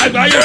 àgbáyé.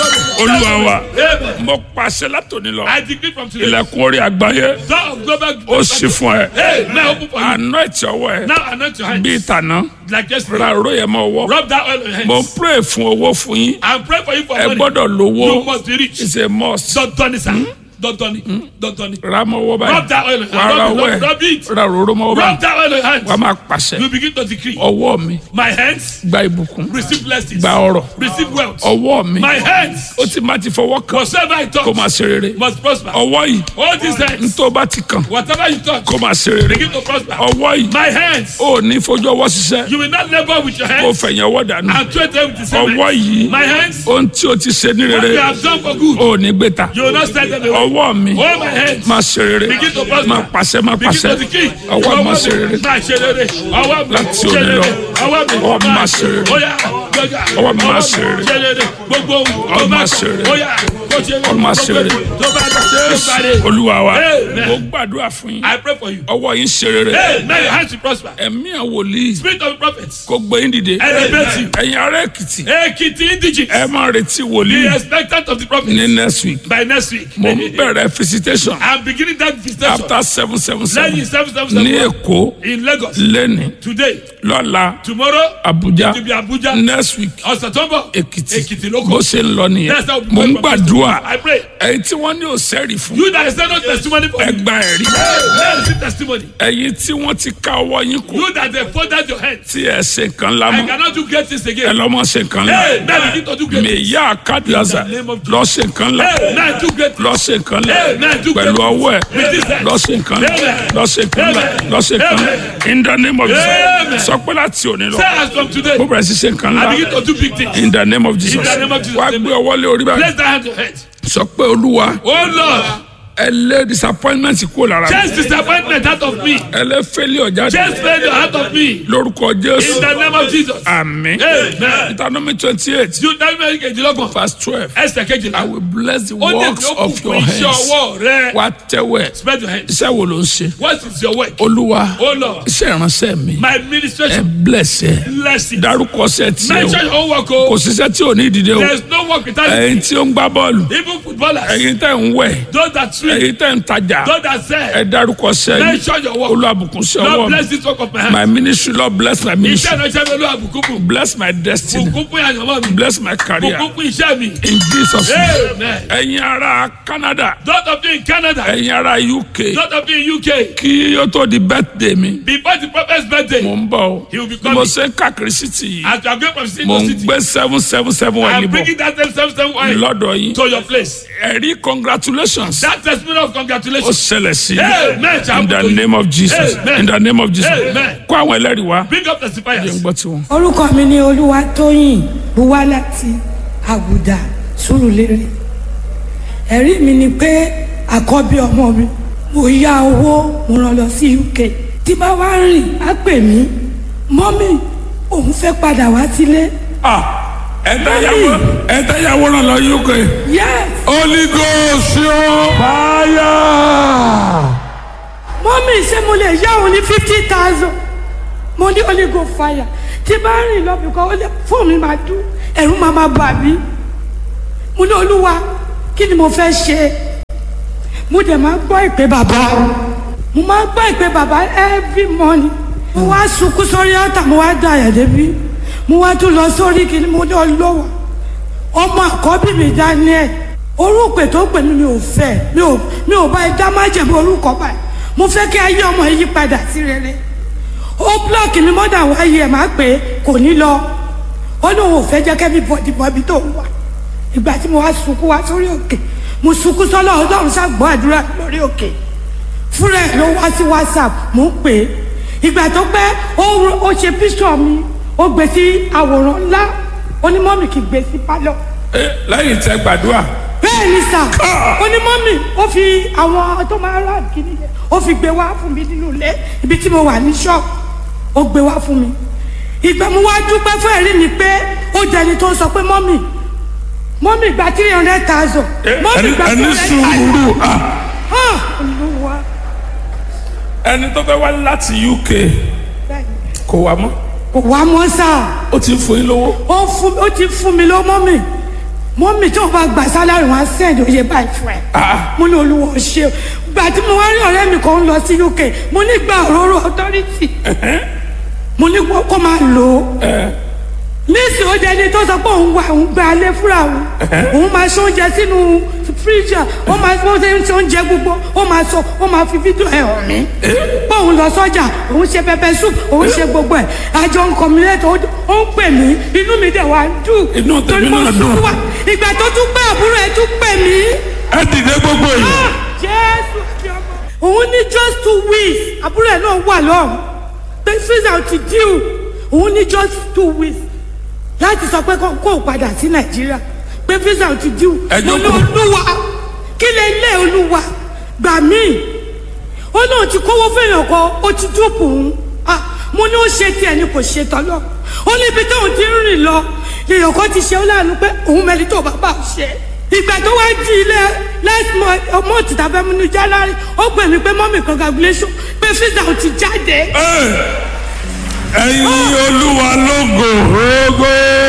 olúwa wa Amen. mo pàṣẹ látòní lọ I decree from today. ilẹ̀kùn orí àgbáyé Door of global. ó ṣí fún ẹ Hey, now open for you. àná ẹ̀tì ọwọ́ ẹ Now anoint your hands. bíi tàná Like yesterday. ra oró yẹn mọ́ ọwọ́ Rub that oil on your mo hands. ń pray fún owó fún yín And pray for you for ẹ money. gbọ́dọ̀ You lówó must be rich. it's a must Don't turn it, sir. Don't turn it. Don't turn it. ra mọ́ ọwọ́ Rub that oil on báyìí your wà á ra hands. ọwọ́ Rub, ẹ rub it. ra òróró mọ́ ọwọ́ Rub báyìí that oil on your hands. wà á máa pàṣẹ You begin to decree. ọwọ́ mi My hands gba ìbùkún receive blessings. gba ọrọ̀ Receive wealth. ọwọ́ mi My hands, ó ti má ti fọwọ́ kàn whatsoever I kó touch, máa ṣe rere must prosper. ọwọ́ yìí All these hands, tó bá ti kàn whatever you touch, kó máa ṣe rere begin to prosper. ọwọ́ yìí My hands, ó ní fojú ọwọ́ ṣiṣẹ́ you will not labor with your kó hands fẹ̀yìn ọwọ́ dànù and trade them with the same ọwọ́ hands. yìí My hands, ohun tí o ti ṣe ní what rere you have done for good, ó ní gbé ta you will not stand them away. ọwọ́ mi All my hands, máa ṣe rere begin to prosper. máa pàṣẹ máa begin pàṣẹ to decree. ọwọ́ máa ṣe rere Máa ṣe rere. Ọwọ́ mi Láti ṣe òní rere. lọ, Ọwọ́ mi ọwọ́ mi máa ṣe rere. Ó yá, gbọ́dọ̀. Ọwọ́ mi máa ṣe rere. ṣe rere. Gbogbo ohun Ọwọ́ tó mi bá máa kọ̀. ṣe rere. Ó yá, kó ṣe rere. Ọwọ́ mi máa ṣe rere. Tó bá kọ̀, tó bá rere. olúwa wa Amen. mo gbàdúrà fún yín I pray for you. ọwọ́ yín ṣe rere Hey, may your hands be prosper. ẹ̀mí àwọn wòlíì Spirit of the prophets. kó gbé yín dìde Elevate you. ẹ̀yin ará èkìtì Ekiti indigene. ẹ máa retí Be wòlíì expectant of the prophet. ní next week By next week. mo ń bẹ̀rẹ̀ visitation I'm beginning that visitation. after seven seven Lẹ́yìn seven seven seven ní seven. èkó In Lagos. lẹ́ni Today. lọ́la Tomorrow. abuja To be Abuja. next week Ọ̀sẹ̀ tó ń bọ̀. èkìtì Èkìtì ló bó kọ́. ṣe ń lọ nìyẹn That's how we mo ń pray for gbàdúrà I pray. ẹ̀yin tí wọ́n ní òsẹ́rì fún You that is not testimony for ẹ you. gba ẹ̀rí Hey, receive testimony. ẹ̀yin tí wọ́n ti ká ọwọ́ yín kù You that they folded your hands. tí ẹ ṣe nǹkan I lámọ́ cannot do great things ẹ again. lọ́mọ ṣe nǹkan Hey, lá now begin to do great mi things. yá àkádìásá In the name of Jesus. lọ ṣe nǹkan lá Hey, now do great lọ things. ṣe nǹkan lá Hey, now do great pẹ̀lú things. ọwọ́ ẹ With this hand. lọ ṣe nǹkan lá Amen. lọ ṣe nǹkan lá Amen. lọ ṣe nǹkan lá in the name of Amen. Jesus sọ pé láti òní lọ Say as from today. mo bẹ̀rẹ̀ sí ṣe nǹkan lá I begin to do big things. in the name of Jesus In the name of Jesus. wá gbé ọwọ́ lé orí báyìí Place that hand to your head. sọ pé olúwa Oh Lord, ẹ lé disappointment kúrò lára mi chase disappointment out of me. ẹ lé failure jáde Chase failure out of me. lórúkọ In Jésù the name of Jesus. àmín Amen. Deuteronomy twenty eight You tell me kejìlélọ́gbọ̀n. verse twelve Ẹsẹ̀ I kejìlá. will bless the Ó ní works ìlú of your òkùnkùn iṣẹ́ hands ọwọ́ rẹ. wá tẹ́wẹ̀ Spread your hands. iṣẹ́ wo ló ń ṣe What is your work? olúwa Oh Lord, iṣẹ́ ìránṣẹ́ mi my ẹ administration. bless ẹ Bless it. dárúkọ ṣẹ́ tiẹ̀ Mention o your own work. kò Oh. síṣẹ́ tí ò ní ìdílé o There is no work without it. ẹ̀yin tí ó ń gbá bọ́ọ̀lù Even footballers. ẹ̀yin tẹ̀ ń wẹ̀ Those that swim. ẹ̀yin tẹ̀ ń tajà Those that ẹ sell. dárúkọ ṣẹ́ yín Mention your work. olúwàbùkún sí ọwọ́ Lord mi bless this work of my hand. my ministry lord bless my Iṣẹ́ ministry ìránṣẹ́ mi ló àbùkù fún. bless my destiny Bùkún fún àyànmọ́ mi. bless my career Bùkún fún iṣẹ́ mi. in Jesus name Amen. ẹ̀yin ará Canada Those of you in Canada. ẹ̀yin ará UK Those of you in UK. kí ó tó di birthday mi Before the prophet's birthday. mo ń bọ̀ o He will be bí mo coming. ṣe ń káàkiri city yìí As you are going from city mo to ń city. gbé seven seven seven wà I'm níbọ̀ bringing that same same same wine lọ́dọ̀ yín to your place. ẹ̀rí congratulations That testimony of ó congratulations. ṣẹlẹ̀ sí Amen. i in the name of Jesus Amen. in the name of Jesus Amen. kó àwọn ẹlẹ́rìí wá Bring up jẹ́ ń testifiers. gbọ́ tiwọn. orúkọ mi ni olúwatóyìn buwá láti àgùdà sùrùlérè ẹ̀rí mi ni pé àkọ́bí ọmọ mi mo yá owó mo rán lọ sí uk tí bá wá rìn á pè mí mọ́mì òun fẹ́ padà wá sílé Ah, ẹ̀dáyàwó ẹ̀dáyàwó ràn lọ UK yes Holy Ghost yóò fire. mọ́mì ṣé mo lè yá òun ní fifty thousand mo ní holy go fire tí bá rìn lọ bìkan ó lè fóònù mi máa dún ẹ̀rù máa máa bà mí mo ní olúwa kí ni mo fẹ́ ṣe mo dẹ̀ máa gbọ́ ìpè bàbá mo máa gbọ́ ìpè bàbá every morning mo wá sunkún sórí ọ̀tà mo wá dà yà débi mo wá tún lọ sórí kìíní mo ní ọlọ́wọ́ ọmọ àkọ́bí mi Daniel orúkọ tó pè mí mi ò fẹ́ mi ò mi ò bá ẹ dá májèmí orúkọ báyìí mo fẹ́ kí ayé ọmọ yìí padà sí rere ó blọọkì mi mọ́dà wáyé ẹ̀ máa pè é kò ní lọ ó lóun ò fẹ́ jẹ́ kẹ́mi bọ̀dì bọ̀bí tó ń wà ìgbà tí mo wá sunkún wá sórí òkè mo sunkún sọ́lọ́ ọlọ́run ṣàgbọ́ àdúrà lórí òkè fúnra ẹ̀ ló wá sí whatsapp mo ń pè é ìgbà tó pẹ́ ó ó ṣe píṣọ̀ mi ó gbé sí àwòrán ńlá onímọ̀mì kì í gbé sí pálọ̀ Eh, lẹ́yìn tẹ gbàdúrà bẹ́ẹ̀ ni sà onímọ̀mì ó fi àwọn tó máa rà kíní yẹn ó fi gbé wá fún mi nínú ilé ibi tí mo wà ní ṣọ́ọ̀bù ó gbé wá fún mi ìgbà mo wá dúpẹ́ fún ẹ̀rí mi pé ó jẹni tó sọ pé mọ́mì mọ́mì gba three hundred thousand mọ́mì ẹni gba ẹni three hundred sùúrù ah, thousand olúwa ẹni tó fẹ́ wá láti UK kò wá mọ́ kò wá mọ́ sà ó ti ń fún yín lówó ó fún ó ti fún mi lọ mọ́mì mọ́mì tí wọ́n bá gbà sálárì wọn á sẹ́ẹ̀dì oyè báyìí fún ẹ. mo ní olúwa ò ṣe o gbà tí mo wá rí ọ̀rẹ́ mi kan ń lọ sí uk mo ní gba òróró authority mo ní kó kó máa lò ó nísìnyí ó dẹni tó sọ pé òun wà òun gba alẹ́ fúnra òun òun máa ṣe oúnjẹ sínú fíríjà ó máa bó ṣe ń ṣe oúnjẹ gbogbo ó máa sọ ó máa fi fídíò ẹ̀ hàn mí pé òun lọ sọ́jà òun ṣe pẹpẹ soup òun ṣe gbogbo ẹ̀ àjọ nǹkan mi lẹ́tọ̀ ó ń pè mí inú mi dẹ̀ wá dùn Inú tèmi torí mo náà sún dùn. wá ìgbà tó tún pé àbúrò ẹ̀ tún pè mí ẹ dìde gbogbo yìí. jésù àti ọmọ. òun ní just two weeks àbúrò ẹ̀ náà wà lọ́rùn pé susan ti díù òun ní just two weeks láti sọ pé kó kó o padà sí nàìjíríà pé visa ti díù Ẹ mo ní jókòó. olúwa kí lè lé olúwa gbà mí ó náà ti kówó fẹ́yàn kan ó ti dúpọ̀ òun ah mo ní ó ṣe tiẹ̀ ni kò ṣe tọ́lọ́ ó ní ibi tóun ti ń rìn lọ èèyàn kan ti ṣe ó láàánú pé òun mẹ́rin tó bàbá ò ṣe ìgbà tó wá di ilé last month ọmọ òtítà fẹ́ múnú january ó pè mí pé mọ́mì congratulation pé visa ò ti jáde ẹyin olúwa lógo ogo.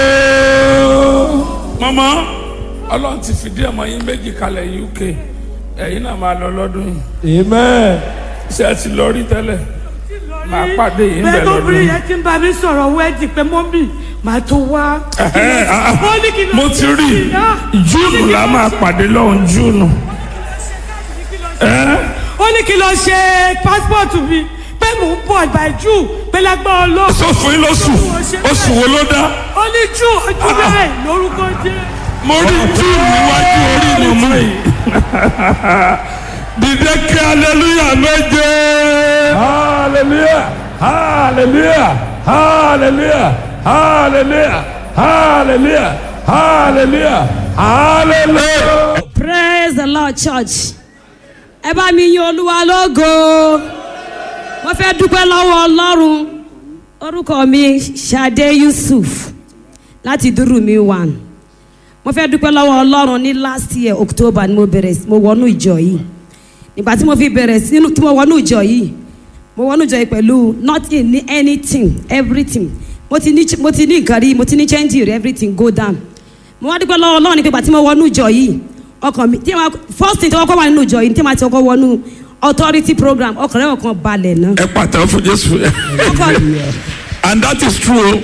mọ́mọ́ ọlọ́run ti fìdí ọmọ yín méjì kalẹ̀ uk ẹ̀yin náà máa lọ lọ́dún yìí Amen. ṣé ẹ ti lọ rí tẹ́lẹ̀ máa pàdé yìí ń bẹ́ẹ̀ bẹ̀ tó lọ́dún bí yìí. yẹn ti ń bá mi sọ̀rọ̀ wẹ́ẹ̀dì pé mọ́mì màá tó wá. Ẹ̀hẹ́, ah, ah. Ó ní kí ló mo ti rí ṣe náà. júùnù la máa pàdé lọ́hùn júùnù. ẹ́ ó ní kí lọ ṣe pásítọ̀tù mi pé mò ń bọ̀ by june pé lágbára ọlọ́run. sọ fún yín lóṣù oṣù wo ló dá ó ní june ọjọ́ bẹ́ẹ̀ lórúkọ jẹ́. mo rí júùnù níwájú orí mi mú yìí. dìde kí aleluya méje. Hallelujah. Hallelujah. Hallelujah. Hallelujah. Hallelujah. Hallelujah. Hallelujah. praise the lord church ẹ bá mi yin olúwa lógo mo fẹ́ dúpẹ́ lọ́wọ́ ọlọ́run orúkọ mi sade yusuf láti dúró mi one mo fẹ́ dúpẹ́ lọ́wọ́ ọlọ́run ní last year october ni mo bẹ̀rẹ̀ sí- mo wọnú ìjọ yìí nígbà tí mo fi bẹ̀rẹ̀ sí tí mo wọnú ìjọ yìí mo wọnú ìjọ yìí pẹ̀lú nothing ní anything everything mo ti ní mo ti ní nǹkan rí mo ti ní change rí everything go down mo wá dúpẹ́ lọ́wọ́ ọlọ́run ní pé ìgbà tí mo wọnú ìjọ yìí ọkàn mi tí ma first thing tí wọ́n kọ́ wà nínú ìjọ yìí tí ma ti kọ́ wọnú authority program ọkàn rẹ̀ ọkàn balẹ̀ náà ẹ pàtàkì fún jésù. ọkàn and that is true.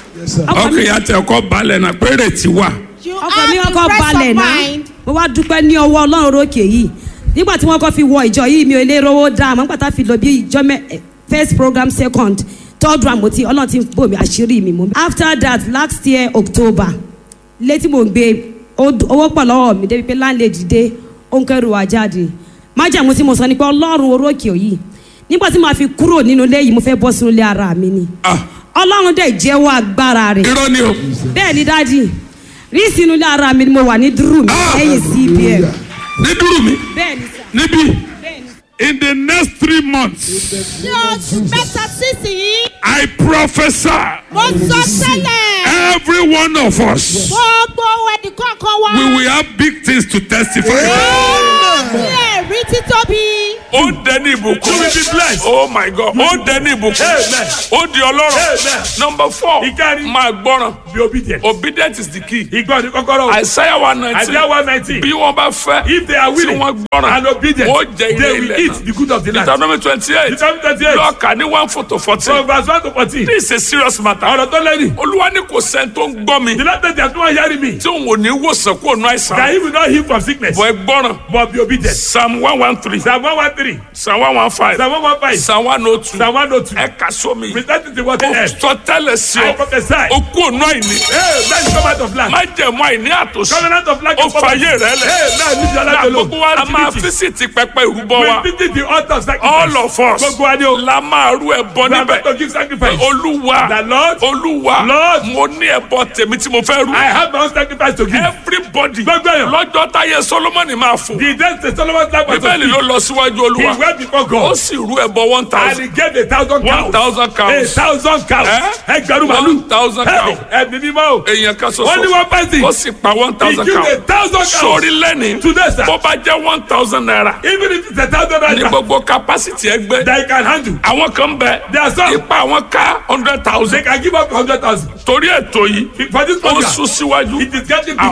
ọkàn mi ọkàn yà tẹ ọkọ balẹ̀ náà pé rètí wà. ọkàn mi ọkọ balẹ̀ náà mo wá dúpẹ́ ní ọwọ́ ọlọ́run rókè yìí nígbà tí wọ́n kọ́ fi wọ ìjọ yìí mi ò lè rówó dá àmọ́ nígbà tá a fi lọ bí ìjọ mẹ́ eh, first program second third round mo ti ọlọ́run ti bò mí àṣírí mi mo. after that last year october létí mo gbé ó- owó pọ̀ lọ́wọ́ mi débi pé láńlẹ́dì dé ó ń kẹ́rù wá jáde májàmú tí mo sọ ni pé ọlọ́run orókè yìí nígbà tí màá fi kúrò nínú ilé yìí mo fẹ́ bọ́ sínú ilé ara mi ni Ah, ọlọ́run dẹ̀ jẹ́wọ́ agbára rẹ̀ irọ́ ni o. bẹ́ẹ̀ ni dájì rí sínú ilé ara mi ni mo wà ní dúró mi Ah! lẹ́yìn cbn ní dúró mi bẹ́ẹ̀ ni sà níbí. bẹ́ẹ̀ ni sà. in the next three months ní oṣù mẹ́ta sísìn I prophesy mo sọ tẹ́lẹ̀ every one of us gbogbo ẹnì kọ̀ọ̀kan wa we will have big things to testify about. ní ẹ̀rí títóbi ó dẹni ìbùkún You will be blessed. oh my god ó dẹni ìbùkún Amen. ó di ọlọ́rọ̀ Amen. number four Ìkẹrin. máa gbọ́ràn Be obedient. obedient is the key Ìgbọ́ ni kọ́kọ́rọ́. Isaiah one nineteen Isaiah one nineteen. bí wọ́n bá fẹ́ If they are tí willing wọ́n gbọ́ràn and obedient, ó jẹ ilé they will ilẹ̀ eat the good of the land. Deuteronomy twenty eight Deuteronomy twenty eight. lọ́ọ̀kà ní one four to fourteen From verse one to fourteen. this is a serious matter Ọ̀rọ̀ tó lẹ́yìn. olúwa ní kò sẹ́ni tó ń gbọ́ mi The last day tí wọ́n yára mi. tí òun ò ní wòsàn kó nu That àìsàn he will not heal from sickness. bọ̀ ẹ gbọ́ràn But be obedient. psalm one one three Psalm one one three. psalm one one five Psalm one one five. psalm one oh two Psalm one oh two. ẹ kà sómi Present it to what ó they have. sọ tẹ́lẹ̀ sí I ọ prophesy. ó kú ònú àìní Hey, that is covenant of land. má jẹ̀mú àìní àtòsí Covenant of land. ó fàyè rẹ lẹ̀ Hey, now leave your life na alone. gbogbo wa a máa Activity. físìtì pẹpẹ ìrúbọ wa We visit the altar of sacrifice. all of us Gbogbo wa ni o. la máa rú ẹbọ We are níbẹ̀ going to give sacrifice. olúwa The Lord. olúwa Lord. mo ní ẹbọ tèmi tí mo fẹ́ rú I have my own sacrifice to give. everybody Gbogbo èèyàn. lọ́jọ́ táyé solomoni máa fò The day the Solomon's life was bíbélì ló lọ síwájú He olúwa went before ó God. sì rú ẹbọ one And thousand he gave a thousand cows. one thousand A cows thousand cows. Eh? Ẹgbẹ̀rún one màlúù. thousand cows Ẹ̀mí mímọ́ o. èèyàn kan Wọ́n ní ṣoṣo one person. ó sì pa one He thousand gave a cows thousand cows. sórí lẹ́ni Today, sir. bó bá jẹ́ one thousand naira Even if it's a thousand ní naira. gbogbo capacity ẹgbẹ́ That you can handle. àwọn kan bẹ There are some. ipa àwọn ká hundred They thousand can give up hundred thousand. torí ètò yìí For this ó program. sún síwájú It is getting àwọn bigger. ọlọ́run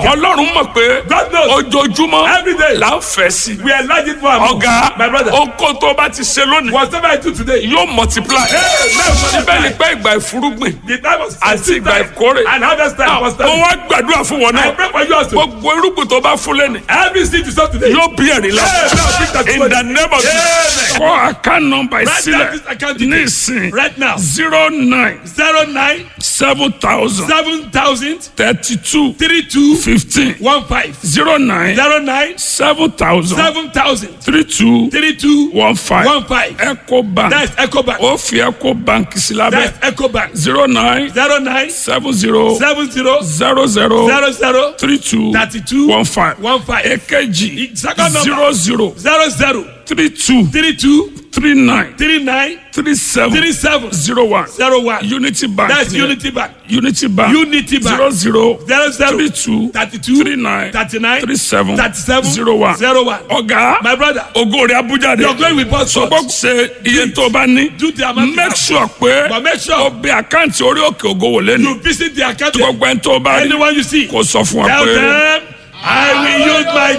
ọlọ́run mọ̀ pé God knows. ojoojúmọ́ Every day. là ń fẹ́ sí We are larging for our ọ̀gá My brother. oko tó bá ti ṣe lónìí Whatever I do today. yóò multiply Hey, now síbẹ̀ ni pé ìgbà ìfúrúgbìn The time of àti ìgbà ìkórè and harvest time was mo time. wá gbàdúrà fún wọn I náà pray for you also. gbogbo irúgbìn tó bá fún lẹ́nu Every seed you sow today. yóò bí ẹ̀rí la Hey, now bring that in to the name of Jesus Amen. kọ́ account number Write down sílẹ̀ this account ní details. ìsìn Right now. zero nine Zero nine seven thousand seven thousand thirty two three two fifteen one five. zero nine Zero nine seven thousand seven thousand three two three two one five one five. eco bank That's EcoBank. ó fi eco bank sí lábẹ́ That's EcoBank. zero nine Zero nine seven zero seven zero zero zero zero zero three two thirty two one five one five. èkejì Second number. zero zero Zero zero three two three two three nine three nine three seven three seven zero one zero one. unity bank That's ni- Unity Bank. unity bank Unity Bank. zero zero Zero zero three two thirty two three nine thirty nine three seven thirty seven zero one zero one. ọ̀gá My brother. ògo rẹ̀ abuja de Your glory will burst forth. sọgbọ́n ṣe iye tó o bá ní Do the amount you make have. sure pé But make sure o bẹ àkáǹtì orí òkè ògo wò lẹ́nu you visit the account. gbogbo ẹni tó o bá rí Anyone you see. kò sọ fún wa Tell pé. them I will use my